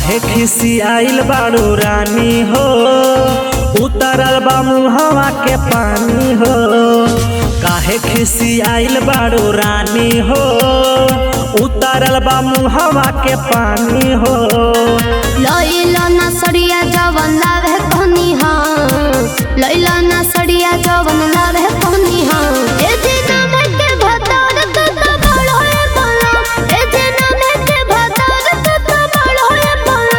काहे खिसी आइल बाड़ू रानी हो उतरल बा मुहवा के पानी हो काहे खिसी आइल बाड़ू रानी हो उतरल बा मुहवा के पानी हो लैला ना सड़िया जवन लावे कहनी हाँ लैला ना सड़िया जवन लावे कहनी हाँ ए दिना में के भतार तो तो बड़ होए बोलो ए दिना में के भतार तो तो बड़ होए बोलो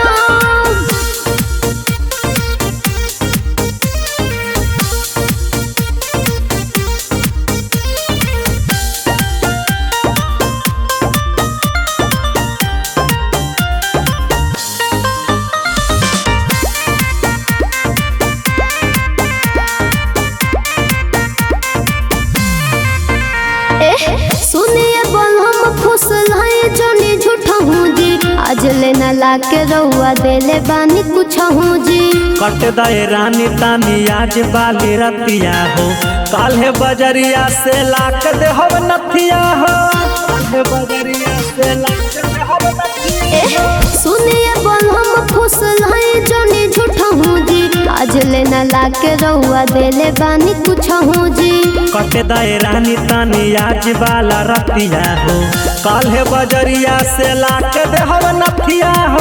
सुनिए बोल हम फुसल हैं जोनी झूठा हूँ जी आज लेना ला के रहुआ देले बानी कुछ हूँ जी कट दे रानी तानी आज बाली रतिया हो काल्हे बजरिया से लाक दे हो नथिया हो काल्हे बजरिया से लाक दे हो नथिया हो। सुनिए बोल हम फुसल हैं जोनी झूठा हूँ जी आज लेना ला के रहुआ देले बानी कुछ हूँ जी कट दे रानी तानी आज बाला रतिया हो काल्हे बजरिया से लाक दे हो नथिया हो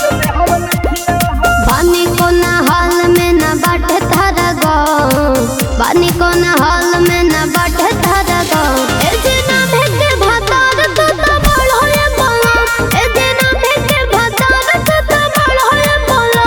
बानी को ना हाल में ना बाटे थारा गाँव बानी को ना हाल में ना बाटे थारा गाँव ए दिना भेके भतार तो तो बड़ होए बोलो ए दिना भेके भतार तो तो बड़ होए बोलो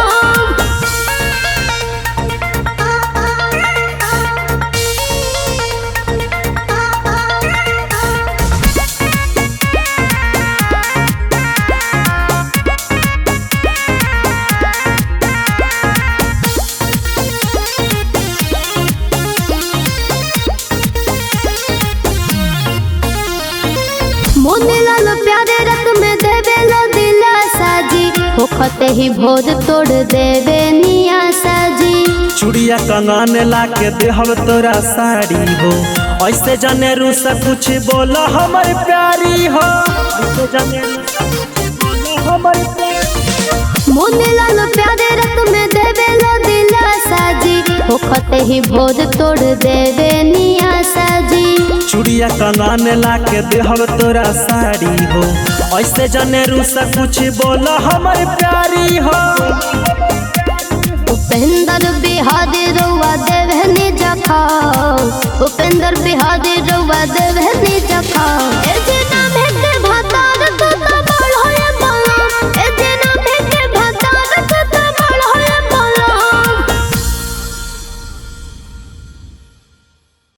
मोने लाल प्यारे रत में देवे लो दिलासा जी होखते ही भोर तोड़ देवे नियासा जी चूड़िया कंगन ला के देहब तोरा साड़ी हो ऐसे जने रूस कुछ बोला हमर प्यारी हो ऐसे जने रूस कुछ बोला हमर प्यारी मोने लाल प्यारे रत में देवे लो दिलासा जी होखते ही भोर तोड़ देवे नियासा जी चूड़िया कंगन ला के देहब तोरा साड़ी हो ऐसे जने रूस कुछ बोला हमर प्यारी हो उपेंद्र बिहारी रउआ देवे नि जखा उपेंद्र बिहारी रउआ देवे